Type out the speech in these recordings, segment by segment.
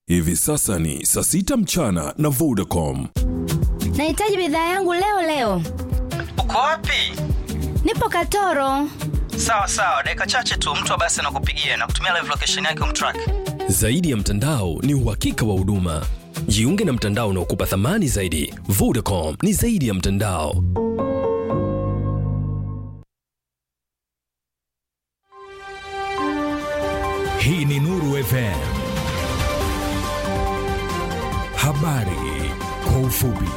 Hivi sasa ni saa sita mchana na Vodacom. Nahitaji bidhaa yangu leo leo. Uko wapi? Nipo Katoro. Sawa sawa, dakika chache tu mtu wa basi anakupigia na kutumia live location yake umtrack. Zaidi ya mtandao ni uhakika wa huduma. Jiunge na mtandao unaokupa thamani zaidi. Vodacom ni zaidi ya mtandao. Hii ni Nuru FM. Habari kwa ufupi.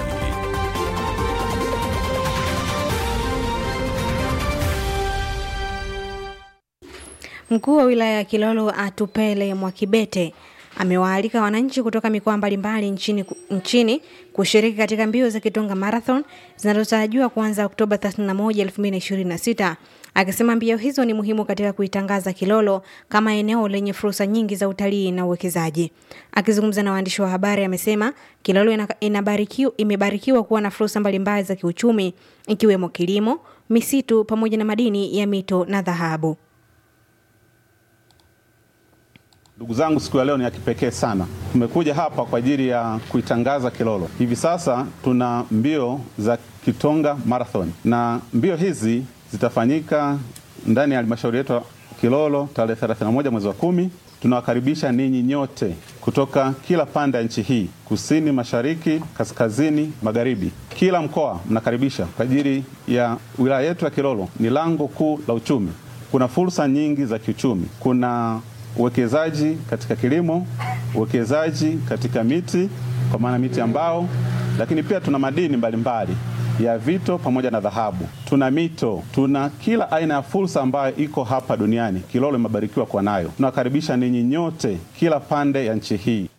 Mkuu wa wilaya ya Kilolo Atupele Mwakibete amewaalika wananchi kutoka mikoa mbalimbali nchini, nchini kushiriki katika mbio za Kitonga Marathon zinazotarajiwa kuanza Oktoba 31, 2026 akisema mbio hizo ni muhimu katika kuitangaza Kilolo kama eneo lenye fursa nyingi za utalii na uwekezaji. Akizungumza na waandishi wa habari, amesema Kilolo ina, inabarikiwa, imebarikiwa kuwa na fursa mbalimbali za kiuchumi ikiwemo kilimo, misitu pamoja na madini ya mito na dhahabu. Ndugu zangu, siku ya leo ni ya kipekee sana. Tumekuja hapa kwa ajili ya kuitangaza Kilolo. Hivi sasa tuna mbio za Kitonga Marathon, na mbio hizi zitafanyika ndani ya halmashauri yetu ya Kilolo tarehe 31 mwezi wa kumi. Tunawakaribisha ninyi nyote kutoka kila pande ya nchi hii, kusini, mashariki, kaskazini, magharibi. Kila mkoa mnakaribisha kwa ajili ya wilaya yetu ya Kilolo. Ni lango kuu la uchumi. Kuna fursa nyingi za kiuchumi. Kuna uwekezaji katika kilimo, uwekezaji katika miti kwa maana miti ya mbao, lakini pia tuna madini mbalimbali mbali ya vito pamoja na dhahabu. Tuna mito, tuna kila aina ya fursa ambayo iko hapa duniani. Kilolo imebarikiwa kuwa nayo. Tunawakaribisha ninyi nyote, kila pande ya nchi hii.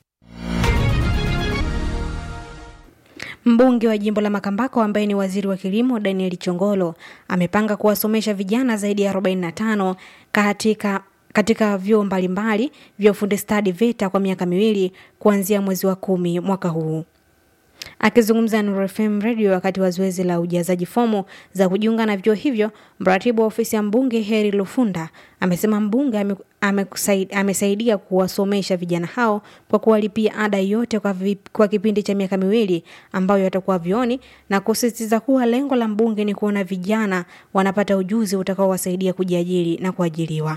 Mbunge wa jimbo la Makambako ambaye ni waziri wa kilimo Daniel Chongolo amepanga kuwasomesha vijana zaidi ya 45 katika katika vyuo mbalimbali vya ufundi stadi VETA kwa miaka miwili kuanzia mwezi wa kumi mwaka huu. Akizungumza na FM Radio wakati wa zoezi la ujazaji fomu za kujiunga na vyuo hivyo, mratibu wa ofisi ya mbunge Heri Lufunda amesema mbunge ame, ame, amesaidia kuwasomesha vijana hao kwa kuwalipia ada yote kwa, vip, kwa kipindi cha miaka miwili ambayo watakuwa vioni na kusisitiza kuwa lengo la mbunge ni kuona vijana wanapata ujuzi utakaowasaidia kujiajiri na kuajiriwa.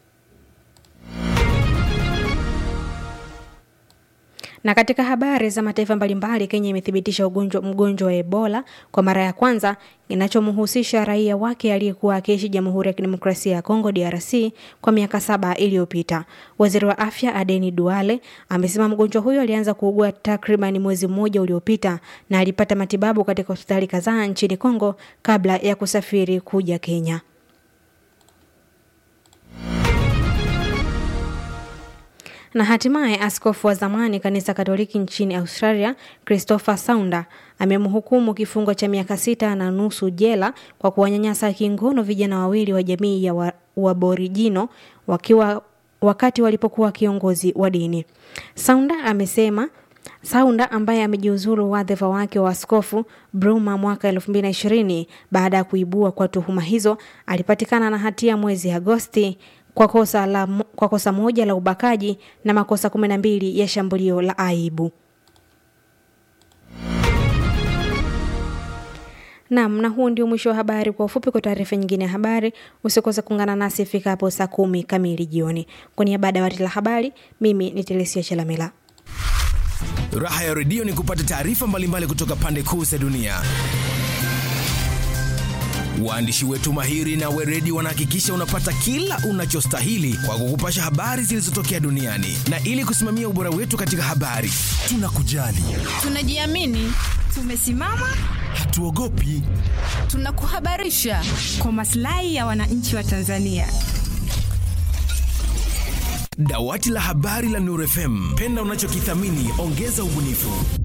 Na katika habari za mataifa mbalimbali, Kenya imethibitisha ugonjwa mgonjwa wa Ebola kwa mara ya kwanza kinachomhusisha raia wake aliyekuwa akiishi Jamhuri ya Kidemokrasia ya Kongo DRC kwa miaka saba iliyopita. Waziri wa afya Adeni Duale amesema mgonjwa huyo alianza kuugua takriban mwezi mmoja uliopita na alipata matibabu katika hospitali kadhaa nchini Kongo kabla ya kusafiri kuja Kenya. Na hatimaye askofu wa zamani kanisa Katoliki nchini Australia Christopher Saunda amemhukumu kifungo cha miaka sita na nusu jela kwa kuwanyanyasa kingono vijana wawili wa jamii ya Waborijino wakiwa wakati walipokuwa kiongozi wa dini. Saunda amesema Saunda ambaye amejiuzuru wadhifa wake wa askofu Bruma mwaka 2020 baada ya kuibua kwa tuhuma hizo, alipatikana na hatia mwezi Agosti kwa kosa, la, kwa kosa moja la ubakaji na makosa 12 ya shambulio la aibu. Naam, na huu ndio mwisho wa habari. Kwa ufupi, kwa taarifa nyingine ya habari usikose kuungana nasi ifikapo saa kumi kamili jioni. Kwa niaba ya dawati la habari, mimi ni Telesia Chelamila. Raha ya redio ni kupata taarifa mbalimbali kutoka pande kuu za dunia. Waandishi wetu mahiri na weredi wanahakikisha unapata kila unachostahili kwa kukupasha habari zilizotokea duniani, na ili kusimamia ubora wetu katika habari, tunakujali, tunajiamini, tumesimama, hatuogopi, tunakuhabarisha kwa maslahi ya wananchi wa Tanzania. Dawati la habari la Nuru FM, penda unachokithamini, ongeza ubunifu.